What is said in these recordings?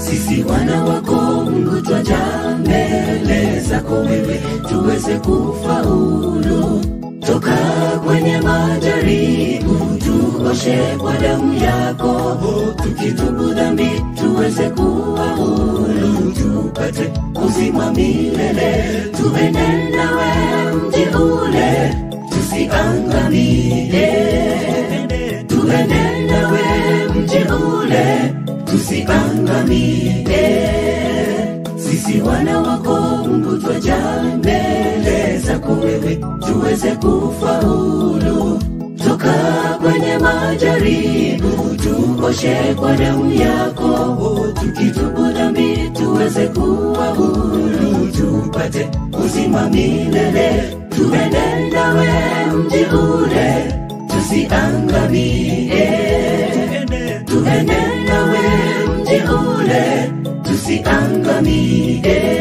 sisi wana wako Mungu twaja mbele zako wewe tuweze kufaulu toka kwenye majaribu tuoshe kwa damu yako tukitubu dhambi tuweze kuwa huru tupate uzima milele tuende nawe mji ule tusiangamie tuende nawe mji ule tusiangamie sisi wana wako Mungu twaja mbele zako wewe tuweze kufaulu toka kwenye majaribu tuoshe kwa damu yako tukitubu dhambi tuweze kuwa huru tupate uzima milele tuende nawe mji ule tusiangamie tuende nawe mji ule tusiangamie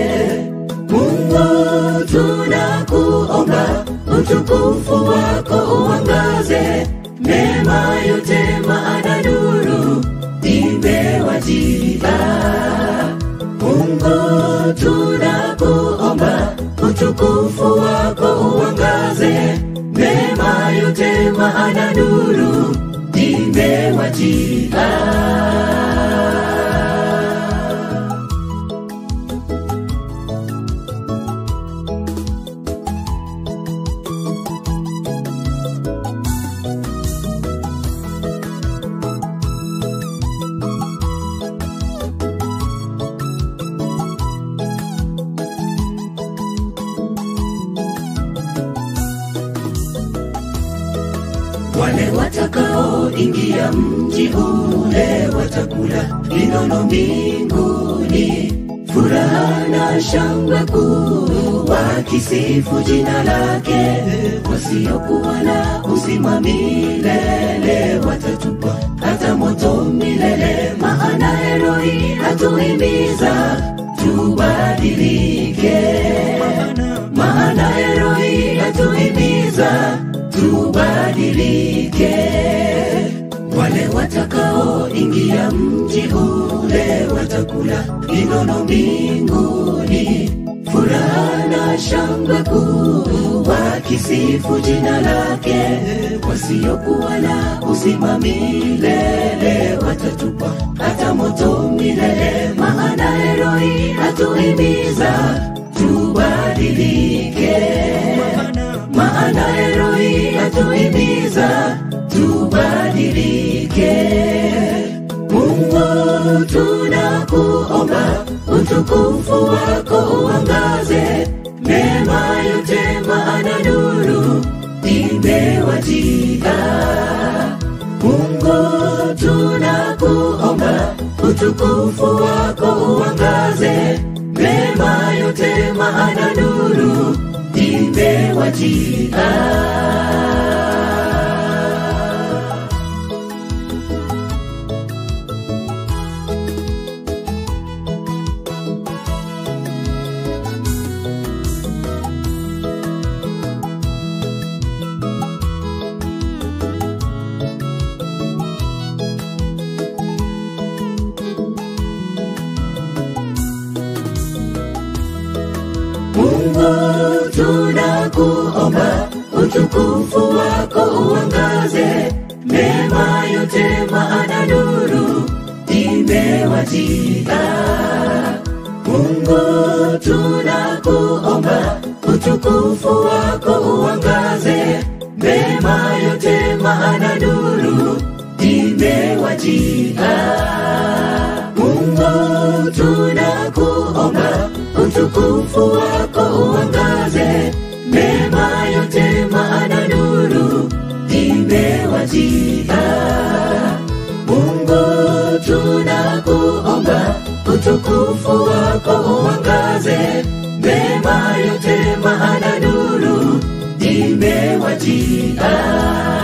Mungu tunakuomba utukufu wako uangaze mema yote maana nuru imewajia Mungu tunakuomba utukufu wako uangaze mema yote maana nuru imewajia wale watakaoingia mji ule watakula vinono mbinguni furaha na shangwe kuu wakisifu jina lake wasiokuwa na uzima milele watatupwa hata moto milele maana heroi hatuhimiza tubadilike maana heroi hatuhimiza tubadilike wale watakaoingia mji ule watakula vinono mbinguni furaha na shangwe kuu wakisifu jina lake wasiokuwa na uzima milele watatupwa hata moto milele maana heroi hatuhimiza tubadilike maana heroi hatuhimiza tubadilike Mungu tunakuomba utukufu wako uangaze mema yote maana nuru imewajia Mungu tunakuomba utukufu wako uangaze mema yote maana nuru imewajia Mungu tunakuomba utukufu wako uangaze mema yote maana nuru imewajia Mungu tunakuomba utukufu wako uangaze mema yote maana nuru imewajia Mungu tunakuomba utukufu wako uangaze mema yote maana nuru imewajia Mungu tunakuomba utukufu wako uangaze mema yote maana nuru imewajia